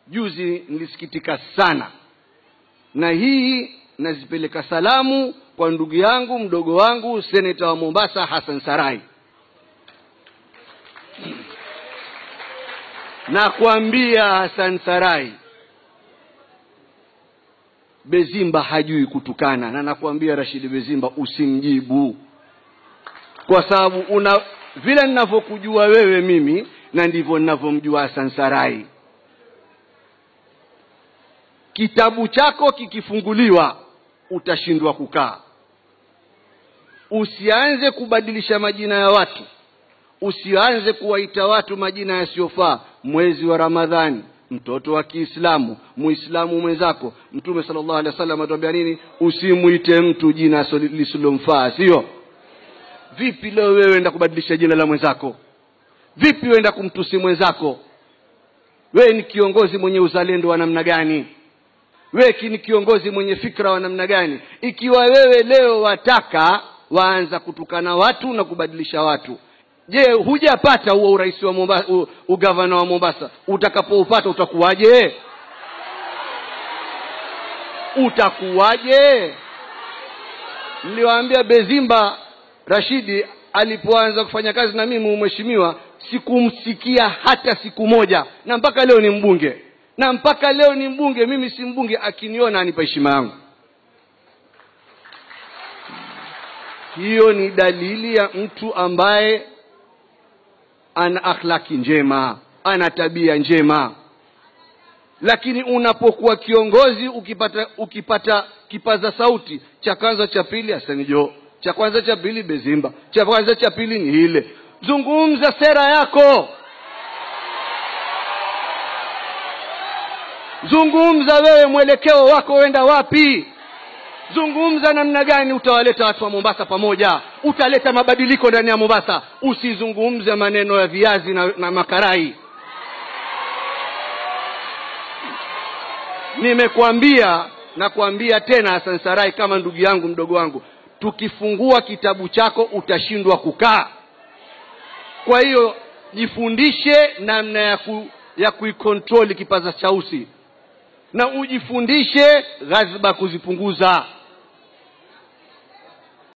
juzi nilisikitika sana na hii nazipeleka salamu kwa ndugu yangu mdogo wangu seneta wa mombasa hassan sarai na kuambia hassan sarai bezimba hajui kutukana na nakwambia rashidi bezimba usimjibu kwa sababu una vile ninavyokujua wewe mimi na ndivyo ninavyomjua hasan sarai kitabu chako kikifunguliwa utashindwa kukaa usianze kubadilisha majina ya watu usianze kuwaita watu majina yasiyofaa mwezi wa ramadhani mtoto wa kiislamu muislamu mwenzako mtume sala llahu alehi wa sallam atuambia nini usimwite mtu jina lisilomfaa sio vipi leo wewe enda kubadilisha jina la mwenzako vipi wenda kumtusi mwenzako wewe ni kiongozi mwenye uzalendo wa namna gani wewe ni kiongozi mwenye fikra wa namna gani ikiwa wewe leo wataka waanza kutukana watu na kubadilisha watu je hujapata huo urais wa mombasa u, ugavana wa mombasa utakapoupata utakuwaje utakuwaje niliwaambia bezimba rashidi alipoanza kufanya kazi na mimi mheshimiwa sikumsikia hata siku moja na mpaka leo ni mbunge na mpaka leo ni mbunge mimi si mbunge akiniona anipa heshima yangu hiyo ni dalili ya mtu ambaye ana akhlaki njema ana tabia njema lakini unapokuwa kiongozi ukipata ukipata kipaza sauti cha kwanza cha pili asanijo cha kwanza cha pili bezimba cha kwanza cha pili ni ile zungumza sera yako zungumza wewe mwelekeo wako wenda wapi zungumza namna gani utawaleta watu wa mombasa pamoja utaleta mabadiliko ndani ya mombasa usizungumze maneno ya viazi na, na makarai nimekwambia nakwambia tena hasan sarai kama ndugu yangu mdogo wangu tukifungua kitabu chako utashindwa kukaa kwa hiyo jifundishe namna ya ku, ya kuikontroli kipaza chausi na ujifundishe ghadhiba kuzipunguza